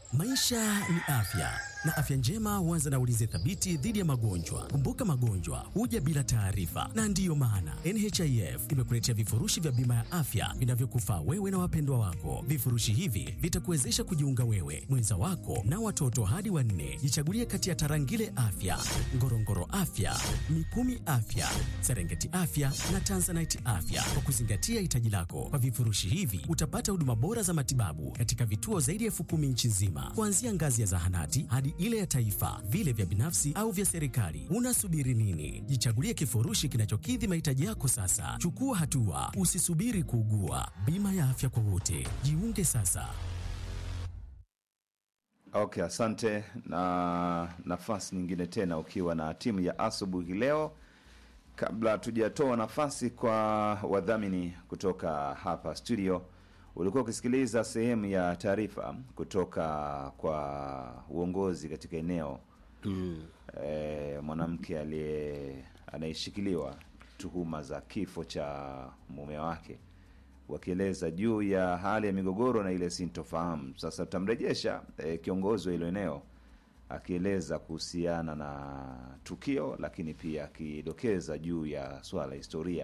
Maisha ni afya na afya njema huanza na ulinzi thabiti dhidi ya magonjwa. Kumbuka, magonjwa huja bila taarifa, na ndiyo maana NHIF imekuletea vifurushi vya bima ya afya vinavyokufaa wewe na wapendwa wako. Vifurushi hivi vitakuwezesha kujiunga wewe, mwenza wako na watoto hadi wanne. Jichagulie kati ya Tarangire Afya, Ngorongoro Afya, Mikumi Afya, Serengeti Afya na Tanzanite Afya kwa kuzingatia hitaji lako. Kwa vifurushi hivi utapata huduma bora za matibabu katika vituo zaidi ya elfu kumi nchi nzima, kuanzia ngazi ya zahanati hadi ile ya taifa, vile vya binafsi au vya serikali. Unasubiri nini? Jichagulie kifurushi kinachokidhi mahitaji yako sasa. Chukua hatua, usisubiri kuugua. Bima ya afya kwa wote, jiunge sasa. Okay, asante. Na nafasi nyingine tena ukiwa na timu ya asubuhi leo. Kabla tujatoa nafasi kwa wadhamini kutoka hapa studio, ulikuwa ukisikiliza sehemu ya taarifa kutoka kwa uongozi katika eneo Mm. e, mwanamke aliye anayeshikiliwa tuhuma za kifo cha mume wake wakieleza juu ya hali ya migogoro na ile sintofahamu. Sasa tutamrejesha e, kiongozi wa hilo eneo akieleza kuhusiana na tukio, lakini pia akidokeza juu ya swala la historia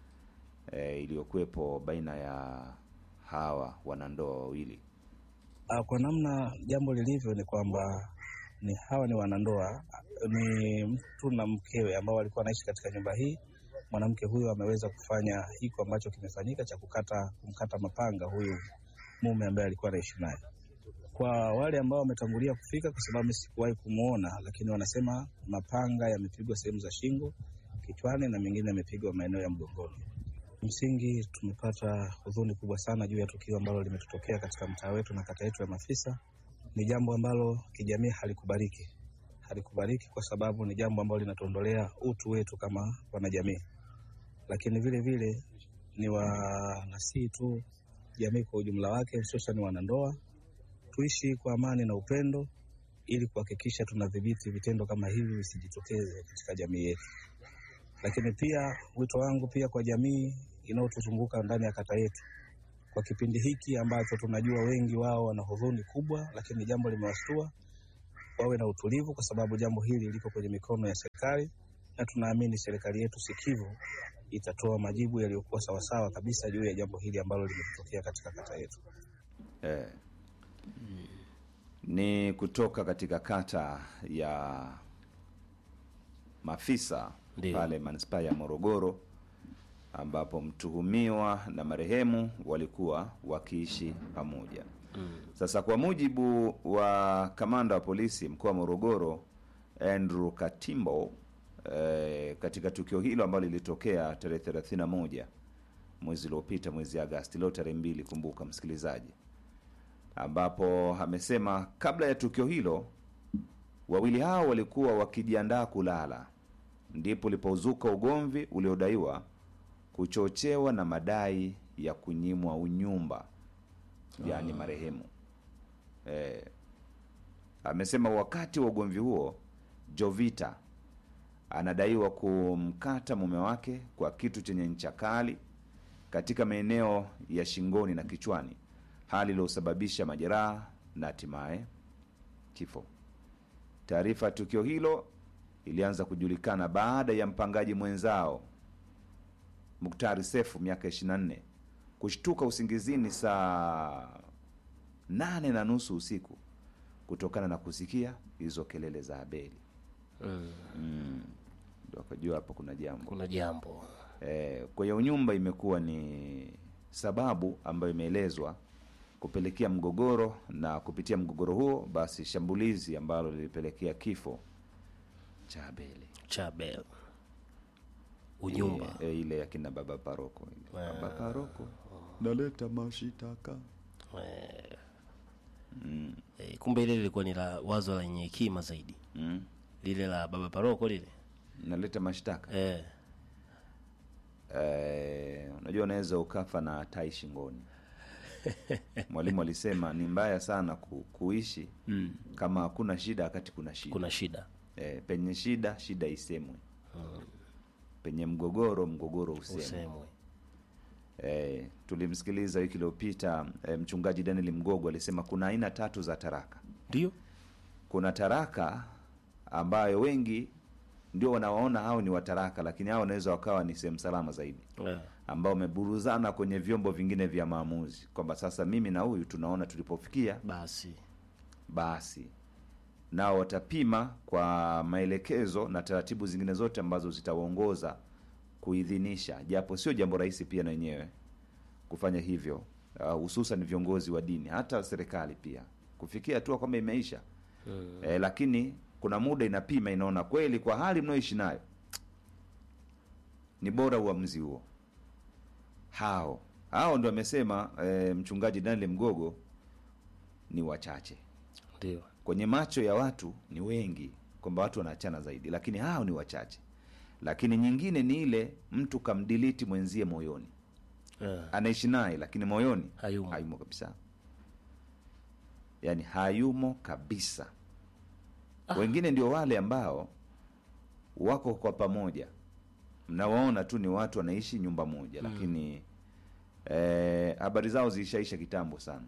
e, iliyokuwepo baina ya hawa wanandoa wawili. Ah, Kwa namna jambo lilivyo ni kwamba ni hawa ni wanandoa, ni mtu na mkewe ambao walikuwa wanaishi katika nyumba hii. Mwanamke huyo ameweza kufanya hiko ambacho kimefanyika cha kukata kumkata mapanga huyu mume ambaye alikuwa anaishi naye. Kwa wale ambao wametangulia kufika, kwa sababu mimi sikuwahi kumwona, lakini wanasema mapanga yamepigwa sehemu za shingo, kichwani na mengine yamepigwa maeneo ya mgongoni. Msingi tumepata huzuni kubwa sana juu ya tukio ambalo limetutokea katika mtaa wetu na kata yetu ya Mafisa. Ni jambo ambalo kijamii halikubaliki, halikubaliki kwa sababu ni jambo ambalo linatuondolea utu wetu kama wanajamii, lakini vile vile ni wanasihi tu jamii kwa ujumla wake, hususan wanandoa, tuishi kwa amani na upendo ili kuhakikisha tunadhibiti vitendo kama hivi visijitokeze katika jamii yetu. Lakini pia wito wangu pia kwa jamii inayotuzunguka ndani ya kata yetu, kwa kipindi hiki ambacho tunajua wengi wao wana huzuni kubwa, lakini jambo limewashtua, wawe na utulivu, kwa sababu jambo hili liko kwenye mikono ya serikali, na tunaamini serikali yetu sikivu itatoa majibu yaliyokuwa sawasawa kabisa juu ya jambo hili ambalo limetokea katika kata yetu. Eh, ni kutoka katika kata ya Mafisa Ndiyo. pale manispaa ya Morogoro ambapo mtuhumiwa na marehemu walikuwa wakiishi pamoja. Sasa kwa mujibu wa kamanda wa polisi mkoa wa Morogoro Andrew Katimbo eh, katika tukio hilo ambalo lilitokea tarehe 31 mwezi uliopita mwezi Agasti, leo tarehe mbili, kumbuka msikilizaji, ambapo amesema kabla ya tukio hilo wawili hao walikuwa wakijiandaa kulala, ndipo ulipozuka ugomvi uliodaiwa kuchochewa na madai ya kunyimwa unyumba, yaani marehemu. Eh, amesema wakati wa ugomvi huo Jovita anadaiwa kumkata mume wake kwa kitu chenye ncha kali katika maeneo ya shingoni na kichwani, hali iliyosababisha majeraha na hatimaye kifo. Taarifa ya tukio hilo ilianza kujulikana baada ya mpangaji mwenzao Muktari Sefu miaka 24 kushtuka usingizini saa nane na nusu usiku kutokana na kusikia hizo kelele za Abeli. Mm. Mm. Ndio akajua hapo kuna jambo. Kuna jambo Eh, kwa hiyo nyumba imekuwa ni sababu ambayo imeelezwa kupelekea mgogoro, na kupitia mgogoro huo basi shambulizi ambalo lilipelekea kifo cha Abeli. Chabel unyumba E, ile ya kina baba paroko ile. Eh. Baba paroko naleta mashitaka eh, mm. eh, kumbe ile lilikuwa ni la wazo lenye hekima zaidi, Mm. lile la baba paroko lile naleta mashtaka eh, Eh, unajua unaweza ukafa na tai shingoni. Mwalimu alisema ni mbaya sana ku, kuishi mm, kama hakuna shida wakati kuna shida. kuna shida Eh, penye shida shida isemwe, penye mgogoro mgogoro usemwe. usemwe Eh, tulimsikiliza wiki iliyopita eh, mchungaji Daniel Mgogo alisema kuna aina tatu za taraka. ndio kuna taraka ambayo wengi ndio wanawaona hao ni wataraka, lakini hao wanaweza wakawa ni sehemu salama zaidi, Eh, ambao wameburuzana kwenye vyombo vingine vya maamuzi, kwamba sasa mimi na huyu tunaona tulipofikia, basi basi nao watapima kwa maelekezo na taratibu zingine zote ambazo zitawaongoza kuidhinisha, japo sio jambo rahisi pia na wenyewe kufanya hivyo, uh, hususan viongozi wa dini, hata serikali pia kufikia hatua kwamba imeisha mm. eh, lakini kuna muda inapima, inaona kweli kwa hali mnayoishi nayo ni bora uamuzi huo. Hao hao ndo amesema eh, mchungaji Daniel Mgogo ni wachache ndio kwenye macho ya watu ni wengi, kwamba watu wanaachana zaidi, lakini hao ni wachache. Lakini nyingine ni ile mtu kamdiliti mwenzie moyoni, Eh, anaishi naye lakini moyoni hayumo hayumo kabisa, yaani hayumo kabisa. Wengine ndio wale ambao wako kwa pamoja, mnawaona tu ni watu wanaishi nyumba moja, lakini eh, habari zao zilishaisha kitambo sana.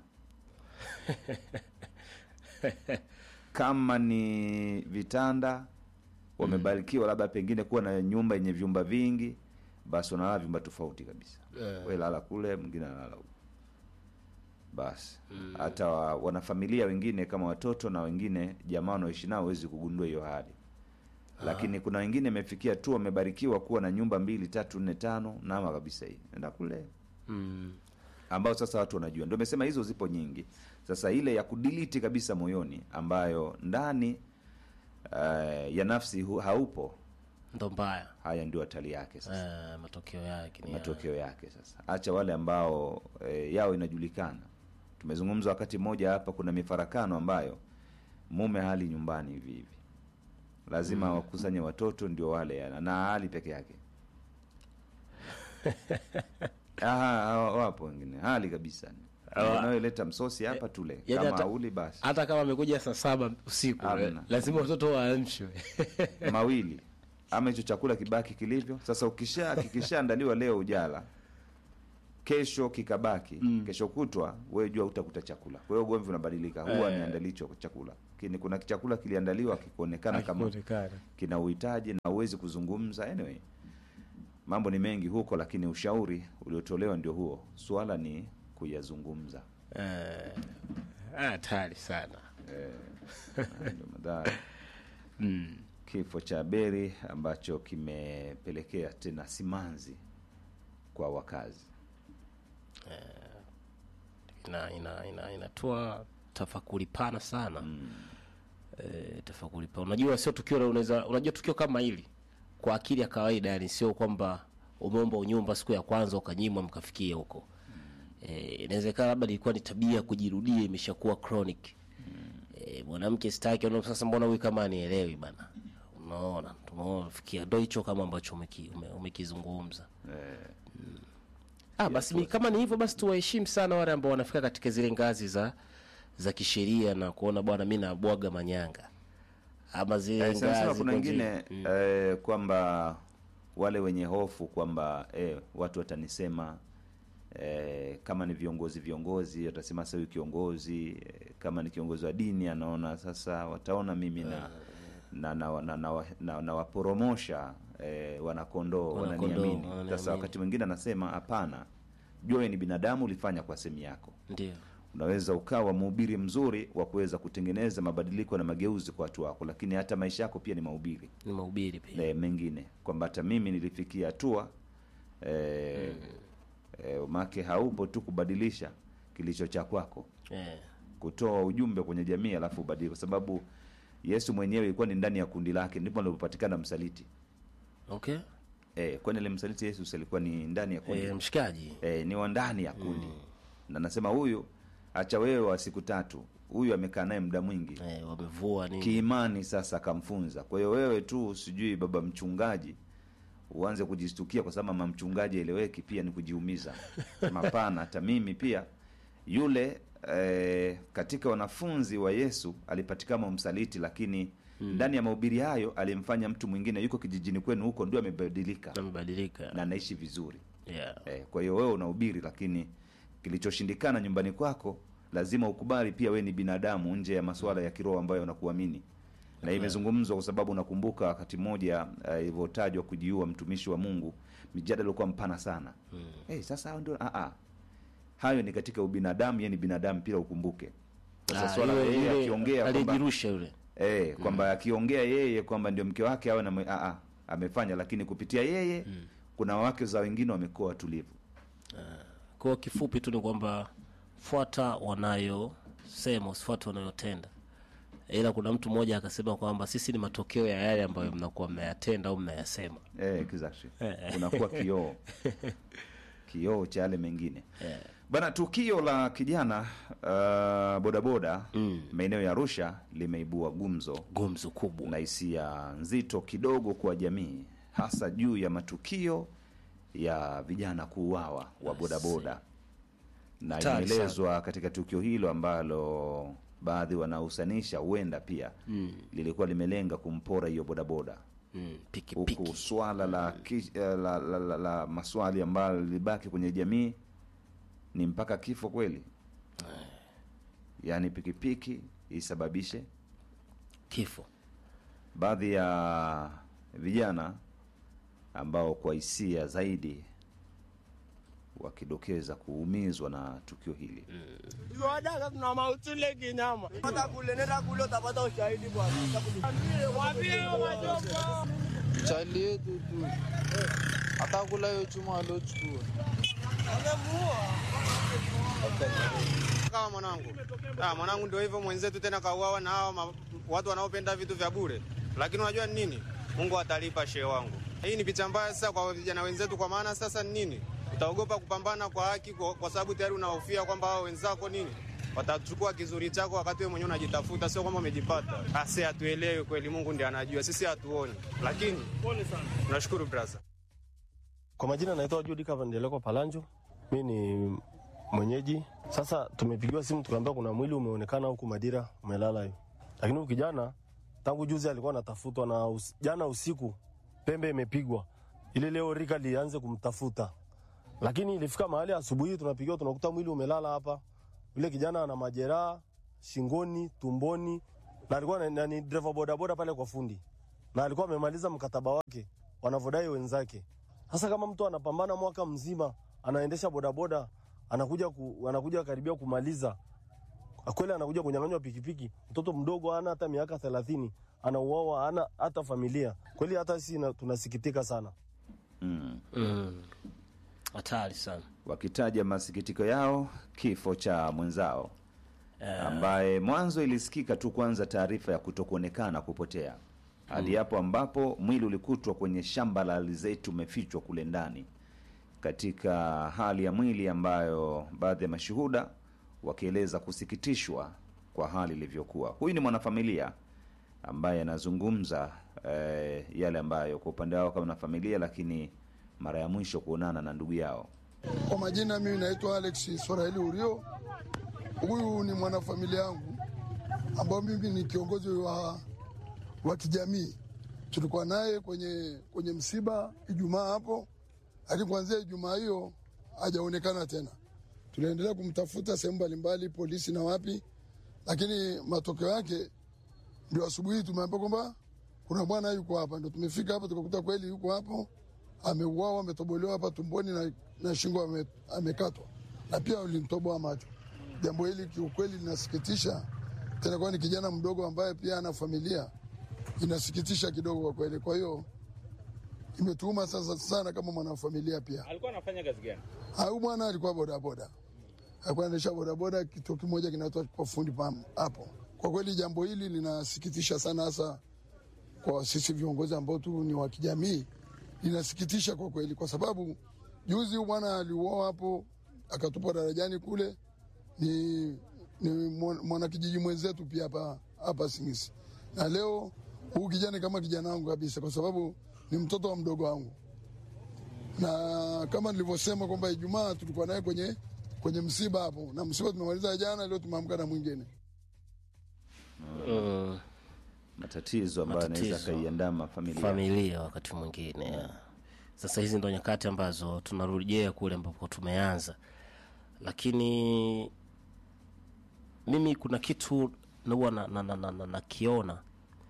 Kama ni vitanda wamebarikiwa labda pengine kuwa na nyumba yenye vyumba vingi, basi wanalala vyumba tofauti kabisa Eh. we lala kule, mwingine analala huku. Basi hata wa, wanafamilia wengine kama watoto na wengine jamaa wanaoishi nao huwezi kugundua hiyo hali, lakini kuna wengine imefikia tu wamebarikiwa kuwa na nyumba mbili tatu nne tano, nama kabisa hii enda kule mm. ambao sasa watu wanajua, ndio amesema hizo zipo nyingi. Sasa ile ya kudiliti kabisa moyoni, ambayo ndani uh, ya nafsi hu, haupo, ndo mbaya haya ndio hatari yake sasa eh, matokeo yake ni matokeo yake sasa. Acha wale ambao e, yao inajulikana. Tumezungumza wakati mmoja hapa, kuna mifarakano ambayo mume hali nyumbani hivi hivi, lazima wakusanye watoto ndio wale yana na hali peke yake. Aha, wapo wengine hali kabisa Hawa- unayoleta msosi hapa tule, yaani kama hata- hauli basi hata kama amekuja saa saba usiku Hamna. eh, lazima watoto waamshwe mawili ama hicho chakula kibaki kilivyo. Sasa ukisha kikishaandaliwa leo ujala, kesho kikabaki, kesho kutwa wewe jua utakuta chakula. Kwa hiyo ugomvi unabadilika, huwa Eh. niandalicho chakula, lakini kuna chakula kiliandaliwa kikuonekana kama Hakionekana. kina uhitaji na uwezi kuzungumza. Anyway, mambo ni mengi huko, lakini ushauri uliotolewa ndio huo, swala ni kuyazungumza. Eh, hatari sana Haya ndio madhara mm. kifo cha Beri ambacho kimepelekea tena simanzi kwa wakazi. ina ina ina inatoa tafakuri pana sana Mm. eh, tafakuri pana unajua sio tukio la- unaweza unajua tukio kama hili kwa akili ya kawaida yani sio kwamba umeomba unyumba siku ya kwanza ukanyimwa mkafikia huko eh, inawezekana labda ilikuwa ni tabia kujirudia imeshakuwa chronic eh, mwanamke sitaki unaona sasa mbona huyu kama anielewi bana unaona tumefikia ndo hicho kama ambacho umeki- ume- umekizungumza Eh, Ah, basi ni, kama ni hivyo basi tuwaheshimu sana wale ambao wanafika katika zile ngazi za za kisheria na kuona bwana mi nabwaga manyanga ama zile eh, sana sana ngazi kuna kwenye- wengine eh, kwamba wale wenye hofu kwamba eh, watu watanisema eh, kama ni viongozi viongozi watasema sasa huyu kiongozi eh, kama ni kiongozi wa dini anaona sasa wataona mimi na na na, na, na, na, na waporomosha eh, wanakondoo Wanakondoo, wananiamini. Sasa wananiamini. wakati mwingine anasema hapana, jua wewe ni binadamu, ulifanya kwa sehemu yako. ndio Unaweza ukawa mhubiri mzuri wa kuweza kutengeneza mabadiliko na mageuzi kwa watu wako, lakini hata maisha yako pia ni mahubiri ni mahubiri pia e, mengine kwamba hata mimi nilifikia hatua e, e, make haupo tu kubadilisha kilicho cha kwako, eh, kutoa ujumbe kwenye jamii alafu ubadilike, kwa sababu Yesu mwenyewe ilikuwa ni ndani ya kundi lake, ndipo alipopatikana msaliti okay e, kwani ile msaliti Yesu alikuwa ni ndani ya kundi eh, mshikaji e, ni wa ndani ya kundi na nasema huyu acha wewe wa siku tatu, huyu amekaa naye muda mwingi eh, wamevua nini kiimani sasa akamfunza. Kwa hiyo wewe tu sijui baba mchungaji uanze kujistukia kwa sababu mama mchungaji eleweki, pia ni kujiumiza. Sema hapana, hata mimi pia yule eh, katika wanafunzi wa Yesu alipatikana msaliti, lakini ndani ya mahubiri hayo alimfanya mtu mwingine yuko kijijini kwenu huko ndio amebadilika amebadilika na anaishi vizuri. yeah. Eh, kwa hiyo wewe unahubiri lakini kilichoshindikana nyumbani kwako lazima ukubali pia we ni binadamu nje ya masuala ya kiroho ambayo unakuamini na imezungumzwa kwa sababu nakumbuka wakati mmoja eh, ilivyotajwa kujiua mtumishi wa Mungu, mjadala ulikuwa mpana sana mm. hey, sasa hao ndio a a hayo ni katika ubinadamu, yeye ni binadamu pia, ukumbuke sasa Ah, swala la yule- yeye yule akiongea kwamba aliyejirusha yule eh, kwamba akiongea yeye kwamba ndio mke wake awe na mwe- a a amefanya, lakini kupitia yeye kuna wake za wengine wamekuwa watulivu. kwa kifupi tu ni kwamba fuata wanayosema usifuate wanayotenda ila kuna mtu mmoja akasema kwamba sisi ni matokeo ya yale ambayo mnakuwa mnayatenda au mnayasema Eh, exactly. Unakuwa kioo kioo cha yale mengine bana. Tukio la kijana uh, bodaboda maeneo ya Arusha limeibua gumzo gumzo kubwa na hisia nzito kidogo kwa jamii, hasa juu ya matukio ya vijana kuuawa wa bodaboda, na Hatari inaelezwa katika tukio hilo ambalo baadhi wanahusanisha huenda pia lilikuwa limelenga kumpora hiyo bodaboda mm, piki huku piki swala la, ki- eh, la, la, la, la maswali ambayo lilibaki kwenye jamii ni mpaka kifo kweli, yaani pikipiki isababishe kifo baadhi ya vijana ambao kwa hisia zaidi wakidokeza kuumizwa na tukio hili Wadaka tuna mautule kinyama. Hata kule nenda kule utapata ushahidi bwana. Waambie wajomba. chali yetu tu atakula hiyo chuma aliochukua Kama mwanangu ah, mwanangu ndio hivyo mwenzetu tena kauawa na hawa ma- watu wanaopenda vitu vya bure, lakini unajua ni nini? Mungu atalipa shehe wangu. Hii ni picha mbaya sasa kwa vijana wenzetu, kwa maana sasa ni nini? Utaogopa kupambana kwa haki kwa, kwa sababu tayari unahofia kwamba hao wenzako nini watachukua kizuri chako wakati wewe mwenyewe unajitafuta, sio kwamba umejipata. Asi hatuelewi kweli, Mungu ndiye anajua, sisi hatuoni, lakini tunashukuru brother. Kwa majina naitwa Judi Kavandeleko Palanjo, mi ni mwenyeji. Sasa tumepigiwa simu tukaambiwa kuna mwili umeonekana huku Madira umelala hivi, lakini huyu kijana tangu juzi alikuwa anatafutwa na us, jana usiku pembe imepigwa ili leo rika lianze kumtafuta, lakini ilifika mahali asubuhi tunapigiwa tunakuta mwili umelala hapa. Yule kijana ana majeraha shingoni, tumboni na alikuwa na- na ni dereva bodaboda pale kwa fundi na alikuwa amemaliza mkataba wake wanavyodai wenzake. Sasa kama mtu anapambana mwaka mzima anaendesha bodaboda anakuja ku, anakuja karibia kumaliza kweli, anakuja kunyang'anywa pikipiki, mtoto mdogo ana hata miaka thelathini anauawa, ana hata familia kweli, hata sisi na- tunasikitika sana. mm. Mm. hatari sana wakitaja masikitiko yao kifo cha mwenzao ambaye mwanzo ilisikika tu kwanza taarifa ya kutokuonekana kupotea hadi hapo ambapo mwili ulikutwa kwenye shamba la alizeti umefichwa kule ndani katika hali ya mwili ambayo baadhi ya mashuhuda wakieleza kusikitishwa kwa hali ilivyokuwa huyu ni mwanafamilia ambaye anazungumza eh, yale ambayo kwa upande wao kama na familia lakini mara ya mwisho kuonana na ndugu yao Kwa majina mimi naitwa Alex Swahili Urio. Huyu ni mwanafamilia yangu ambao mimi ni kiongozi wa, wa kijamii. Tulikuwa naye kwenye, kwenye msiba Ijumaa hapo, lakini kuanzia Ijumaa hiyo hajaonekana tena. Tuliendelea kumtafuta sehemu mbalimbali, polisi na wapi, lakini matokeo yake ndio asubuhi tumeambiwa kwamba kuna bwana yuko hapa. Ndio tumefika hapa tukakuta kweli yuko hapo, ameuawa, ametobolewa hapa tumboni na, na shingo ame, amekatwa na pia ulimtoboa macho. Jambo hili kiukweli linasikitisha, tena kwa ni kijana mdogo ambaye pia ana familia, inasikitisha kidogo kwa kweli. Kwa hiyo imetuuma sasa sana kama mwanafamilia pia. Alikuwa anafanya kazi gani? Huyu bwana alikuwa bodaboda, alikuwa anaendesha bodaboda, kituo kimoja kinaitwa kwa fundi pam hapo. Kwa kweli jambo hili linasikitisha sana, hasa kwa sisi viongozi ambao tu ni wa kijamii, linasikitisha kwa kweli, kwa sababu juzi huyu bwana aliuawa hapo akatupwa darajani kule, ni, ni mwan- mwanakijiji mwenzetu pia hapa hapa Singisi, na leo huu kijana kama kijana wangu kabisa, kwa sababu ni mtoto wa mdogo wangu na kama nilivyosema kwamba Ijumaa tulikuwa naye kwenye kwenye msiba hapo, na msiba tumemaliza jana, leo tumeamka na mwingine. mm. matatizo ambayo anaweza Matatizo. akaiandama familia familia wakati mwingine ya. sasa hizi ndo nyakati ambazo tunarejea kule ambapo tumeanza lakini mimi kuna kitu huwa na, na, na, na, na, nakiona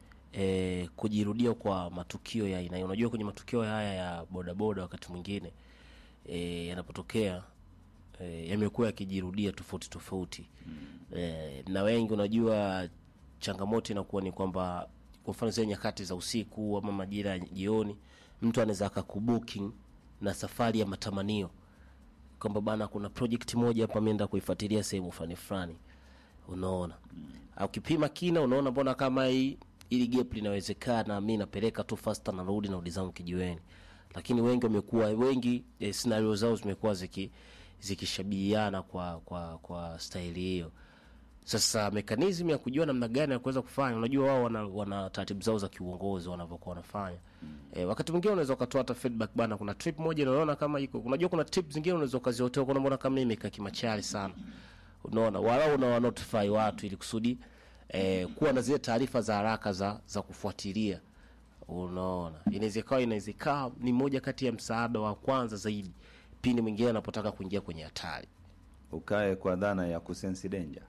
e, kujirudia kwa matukio ya aina hiyo. Unajua, kwenye matukio haya ya bodaboda wakati mwingine e, yanapotokea e, yamekuwa yakijirudia tofauti tofauti e, na wengi, unajua changamoto inakuwa ni kwamba kwa mfano zile nyakati za usiku ama majira ya jioni, mtu anaweza akakubooking na safari ya matamanio kwamba bana, kuna project moja hapa ameenda kuifuatilia sehemu fulani fulani, unaona ukipima kina, unaona mbona kama hii ili gap linawezekana, mi napeleka tu faster, narudi narudi zangu kijiweni. Lakini wengi wamekuwa wengi eh, scenario zao zimekuwa ziki zikishabihiana kwa kwa kwa staili hiyo. Sasa mekanizmu ya kujua namna gani ya kuweza kufanya, unajua wao wana, wana taratibu zao za kiuongozi wanavyokuwa wanafanya E, wakati mwingine unaweza ukatoa hata feedback bana, kuna trip moja unaona kama iko, unajua kuna trip zingine unaweza ukaziotoa kuna mbona kama imekaa kimachari sana, unaona, walau unawa notify watu ili kusudi eh, kuwa na zile taarifa za haraka za za kufuatilia, unaona, inaweza ikawa inaweza ikawa ni moja kati ya msaada wa kwanza zaidi pindi mwingine anapotaka kuingia kwenye hatari. ukae kwa dhana ya kusensi danger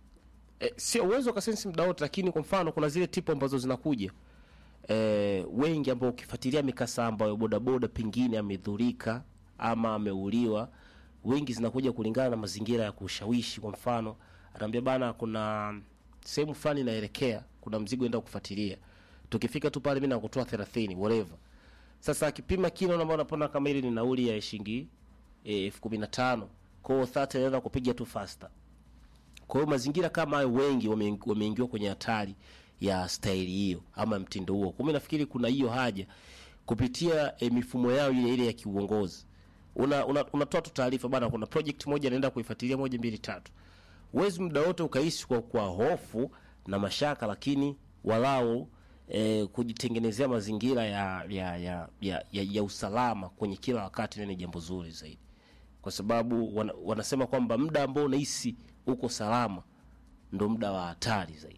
E, sio uwezo ukasensi muda wote, lakini kwa mfano kuna zile tipu ambazo zinakuja e, wengi ambao ukifuatilia mikasa ambayo bodaboda pengine amedhurika ama ameuliwa, wengi zinakuja kulingana na mazingira ya kushawishi. Kwa mfano anaambia bana, kuna sehemu fulani inaelekea, kuna mzigo enda kufuatilia, tukifika tu pale mimi nakutoa 30 whatever. Sasa akipima kilo, unaona unapona kama ile ni nauli ya shilingi elfu kumi na tano kwa hiyo 30 anaenda kupiga tu faster kwa hiyo mazingira kama hayo wengi wame- wameingiwa kwenye hatari ya staili hiyo ama mtindo huo. Kwa hiyo nafikiri kuna hiyo haja kupitia e, mifumo yao ile ile ya kiuongozi. Una, una, unatoa tu taarifa bana, kuna project moja naenda kuifuatilia moja mbili tatu. Huwezi muda wote ukaishi kwa, kwa hofu na mashaka, lakini walau e, kujitengenezea mazingira ya ya, ya, ya, ya ya usalama kwenye kila wakati ni jambo zuri zaidi kwa sababu wana, wanasema kwamba muda ambao unahisi uko salama ndo muda wa hatari zaidi.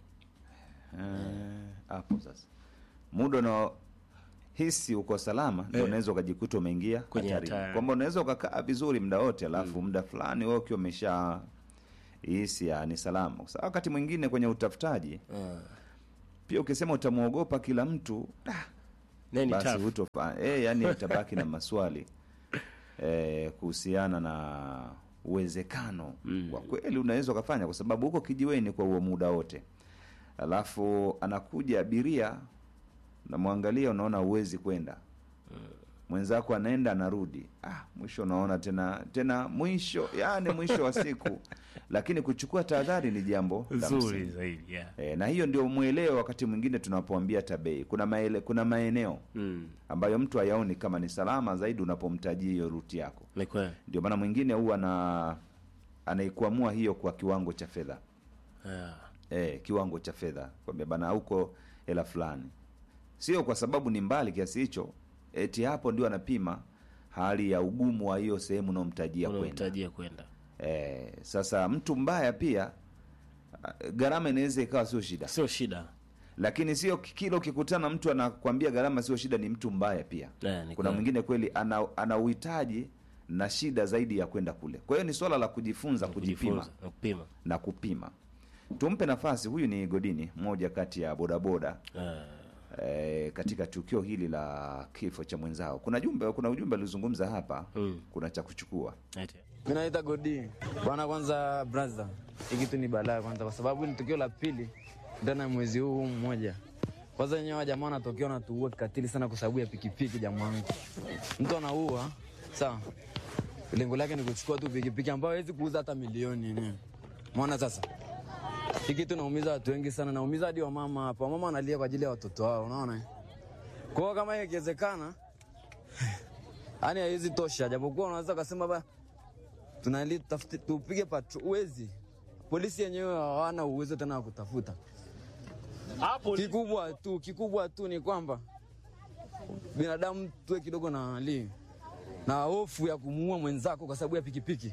Eh, hapo sasa muda una hisi uko salama ndio Eh. unaweza ukajikuta umeingia Kwenye hatarini. hatari. kwamba unaweza ukakaa vizuri muda wote alafu muda fulani wewe ukiwa umesha hisi ya ni salama kwa sababu wakati mwingine kwenye utafutaji pia ukisema utamwogopa kila mtu ah, Nani basi tough? hutofa eh, yani utabaki na maswali eh, kuhusiana na uwezekano wa kweli unaweza ukafanya, kwa sababu huko kijiweni kwa huo muda wote, alafu anakuja abiria, namwangalia, unaona uwezi kwenda mwenzako anaenda anarudi, ah, mwisho unaona tena tena mwisho, yani mwisho wa siku. Lakini kuchukua tahadhari ni jambo la Zuri msingi. zaidi, yeah. E, na hiyo ndio mweleo wakati mwingine tunapoambia tabei. Kuna maele, kuna maeneo Mm. ambayo mtu hayaoni kama ni salama zaidi unapomtajia hiyo ruti yako. Ni kweli. Ndio maana mwingine huwa ana anaikwamua hiyo kwa kiwango cha fedha Yeah. e, kiwango cha fedha kwambia bana, huko hela fulani, sio kwa sababu ni mbali kiasi hicho, eti hapo ndio anapima hali ya ugumu wa hiyo sehemu unaomtajia kwenda. Unamtajia kwenda. E, sasa mtu mbaya pia a, gharama inaweza ikawa sio shida, Sio shida. lakini sio kila ukikutana mtu anakwambia gharama sio shida, ni mtu mbaya pia. Yeah, ni Kuna kweli. mwingine kweli ana, ana uhitaji na shida zaidi ya kwenda kule. Kwa hiyo ni swala la kujifunza, kujipima Kujifunza na kupima. na kupima. Tumpe nafasi. Huyu ni Godini, mmoja kati ya bodaboda Yeah. e, katika tukio hili la kifo cha mwenzao. Kuna jumbe, kuna ujumbe alizungumza hapa Mm. kuna cha kuchukua. Eti. Mimi naita Godi bwana. Kwanza brother, hii kitu ni balaa kwanza, kwa sababu ni tukio la pili ndani ya mwezi huu mmoja. Kwanza wenyewe wa jamaa wanatokea wanatuua kikatili sana kwa sababu ya pikipiki. Jamaa wangu, mtu anaua sawa, lengo lake ni kuchukua tu pikipiki ambayo hawezi kuuza hata milioni yenyewe. Umeona sasa, hii kitu naumiza watu wengi sana, naumiza hadi wamama hapa. Wamama wanalia kwa ajili ya watoto wao, unaona. Kwa hiyo kama hiyo ikiwezekana, yani haiwezi tosha, japokuwa unaweza kusema ba tunali tafute tupige patro, uwezi polisi yenyewe hawana uwezo tena wa kutafuta. Kikubwa tu kikubwa tu ni kwamba binadamu tuwe kidogo na hali na hofu ya kumuua mwenzako kwa sababu ya pikipiki.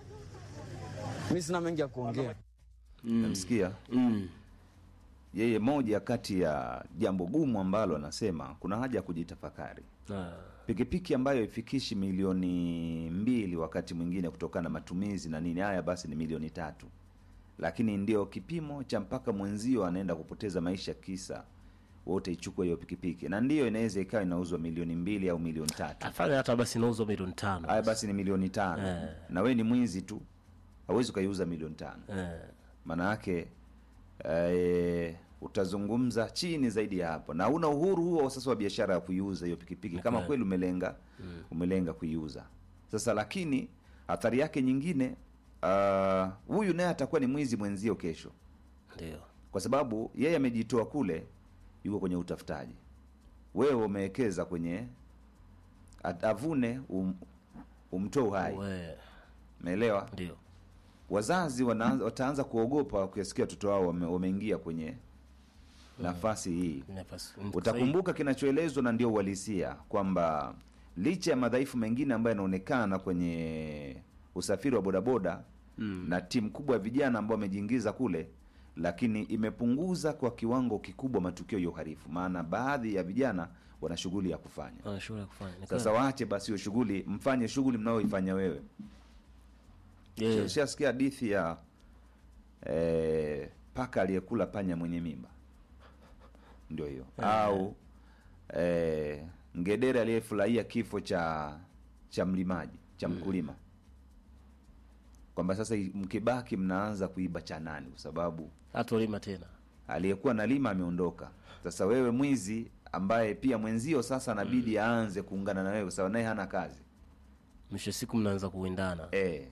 Mimi sina mengi ya kuongea. Namsikia Mm. yeye, moja kati ya jambo gumu ambalo anasema kuna haja ya kujitafakari. Ah. Pikipiki ambayo ifikishi milioni mbili wakati mwingine kutokana na matumizi na nini, haya basi ni milioni tatu lakini ndio kipimo cha mpaka mwenzio anaenda kupoteza maisha kisa wote ichukue hiyo pikipiki, na ndiyo inaweza ikawa inauzwa milioni mbili au milioni tatu. afanye hata basi inauzwa milioni tano Haya basi ni milioni tano Eh. na we ni mwizi tu, hauwezi ukaiuza milioni tano eh. maana yake eh, utazungumza chini zaidi ya hapo, na una uhuru huo sasa wa biashara ya kuiuza hiyo pikipiki kama Okay. kweli umelenga umelenga kuiuza. Sasa lakini athari yake nyingine, ah, huyu naye atakuwa ni mwizi mwenzio kesho, ndio kwa sababu yeye amejitoa kule, yuko kwenye utafutaji, wewe umewekeza kwenye at- avune um, umtoe uhai, we umeelewa? ndio wazazi wanaanza, wataanza kuogopa wakisikia watoto wao wame, wameingia kwenye nafasi hii. nafasi Utakumbuka kinachoelezwa na ndio uhalisia kwamba licha ya madhaifu mengine ambayo yanaonekana kwenye usafiri wa bodaboda na timu kubwa ya vijana ambao wamejiingiza kule, lakini imepunguza kwa kiwango kikubwa matukio ya uhalifu, maana baadhi ya vijana wana shughuli ya kufanya. ana shughuli ya kufanya Ni Sasa waache basi hiyo shughuli, mfanye shughuli mnayoifanya wewe. kweli. Yeah. Ushasikia hadithi ya eh, paka aliyekula panya mwenye mimba, ndio hiyo au eh, ngedere aliyefurahia kifo cha cha mlimaji cha mkulima, kwamba sasa i- mkibaki mnaanza kuiba cha nani, kwa sababu hatolima tena aliyekuwa nalima ameondoka. Sasa wewe mwizi ambaye pia mwenzio sasa anabidi aanze kuungana na wewe, kwa sababu naye hana kazi mwisho wa siku mnaanza kuwindana Eh.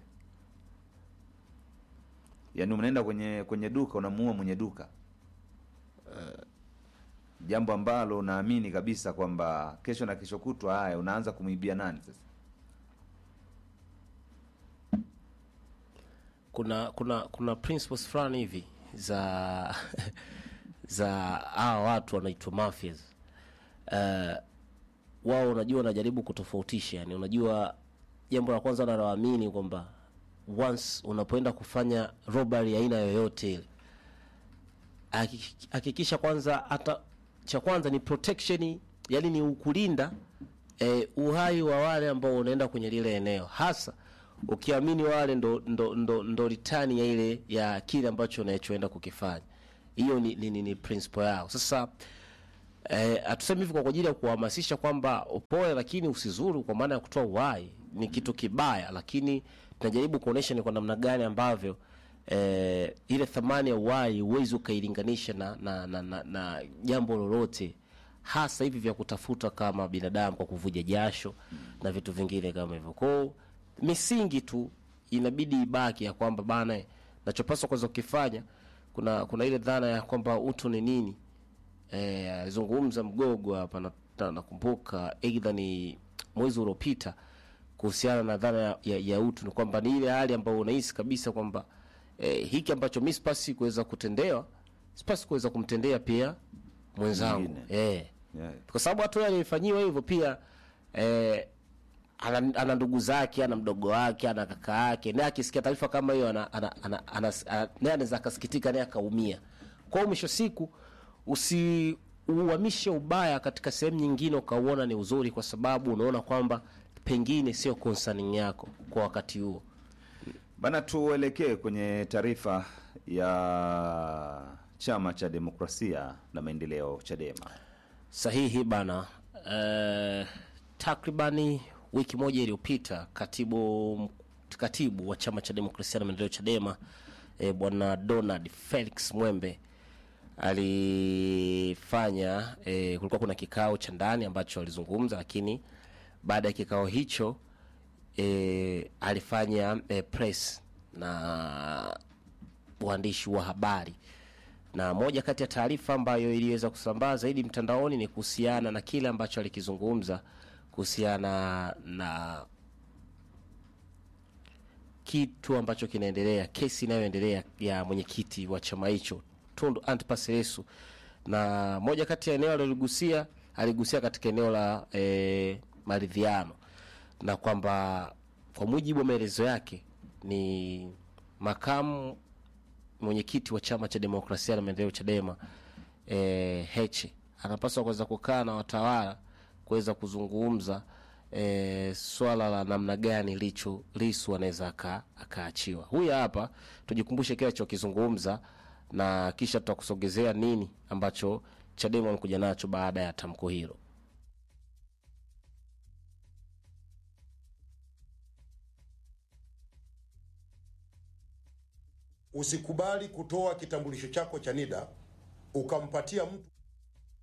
Yaani unaenda kwenye kwenye duka unamuua mwenye duka. Jambo ambalo unaamini kabisa kwamba kesho na kesho kutwa haya unaanza kumwibia nani sasa? kuna kuna kuna principles fulani hivi za za hawa watu wanaitwa mafias uh, wao unajua wanajaribu kutofautisha yani unajua jambo la kwanza naloamini kwamba once unapoenda kufanya robbery aina yoyote ile haki- hakikisha kwanza hata cha kwanza ni protection yani ni ukulinda eh, uhai wa wale ambao unaenda kwenye lile eneo hasa ukiamini wale ndo ndo ndo, ndo ritani ya ile ya kile ambacho unachoenda kukifanya hiyo ni, ni, ni, ni principle yao sasa eh, hatusemi hivi kwa ajili ya kuhamasisha kwamba upoe lakini usizuru kwa maana ya kutoa uhai ni kitu kibaya lakini tunajaribu kuonesha ni kwa namna gani ambavyo eh, ile thamani ya uhai huwezi ukailinganisha na, na, na, na, na jambo lolote hasa hivi vya kutafuta kama binadamu kwa kuvuja jasho na vitu vingine kama hivyo kwao misingi tu inabidi ibaki ya kwamba bana nachopaswa kwanza kukifanya kuna kuna ile dhana ya kwamba utu ni nini eh, alizungumza mgogo hapa na- na- nakumbuka aidha ni mwezi uliopita kuhusiana na dhana ya, ya, ya utu ni kwamba ni ile hali ambayo unahisi kabisa kwamba eh, hiki ambacho mi sipasi kuweza kutendewa sipasi kuweza kumtendea pia mwenzangu Mwingine. eh, Yeah. kwa sababu hata yule aliyefanyiwa hivyo pia eh, ana, ana ndugu zake ana mdogo wake ana kaka yake naye akisikia taarifa kama hiyo ana, ana, ana, ana, ana, naye anaweza akasikitika naye akaumia kwa hiyo mwisho siku usiuhamishe ubaya katika sehemu nyingine ukauona ni uzuri kwa sababu unaona kwamba pengine sio concerning yako kwa wakati huo Bana, tuelekee kwenye taarifa ya Chama cha Demokrasia na Maendeleo Chadema. sahihi bana uh, takribani wiki moja iliyopita katibu katibu wa chama cha demokrasia na maendeleo chadema eh, bwana donald felix mwembe alifanya eh, kulikuwa kuna kikao cha ndani ambacho alizungumza lakini baada ya kikao hicho eh, alifanya eh, press na waandishi wa habari na moja kati ya taarifa ambayo iliweza kusambaa zaidi mtandaoni ni kuhusiana na kile ambacho alikizungumza kuhusiana na kitu ambacho kinaendelea kesi inayoendelea ya mwenyekiti wa chama hicho tundu antipas lissu na moja kati ya eneo aliligusia aligusia katika eneo la e, maridhiano na kwamba kwa mujibu wa maelezo yake ni makamu mwenyekiti wa chama cha demokrasia na maendeleo chadema e, heche anapaswa kuweza kukaa na watawala kuweza kuzungumza e, swala la namna gani lichu Lisu anaweza aka- akaachiwa. Huyu hapa tujikumbushe kile alichokizungumza na kisha tutakusogezea nini ambacho Chadema amekuja nacho baada ya tamko hilo. Usikubali kutoa kitambulisho chako cha NIDA ukampatia mtu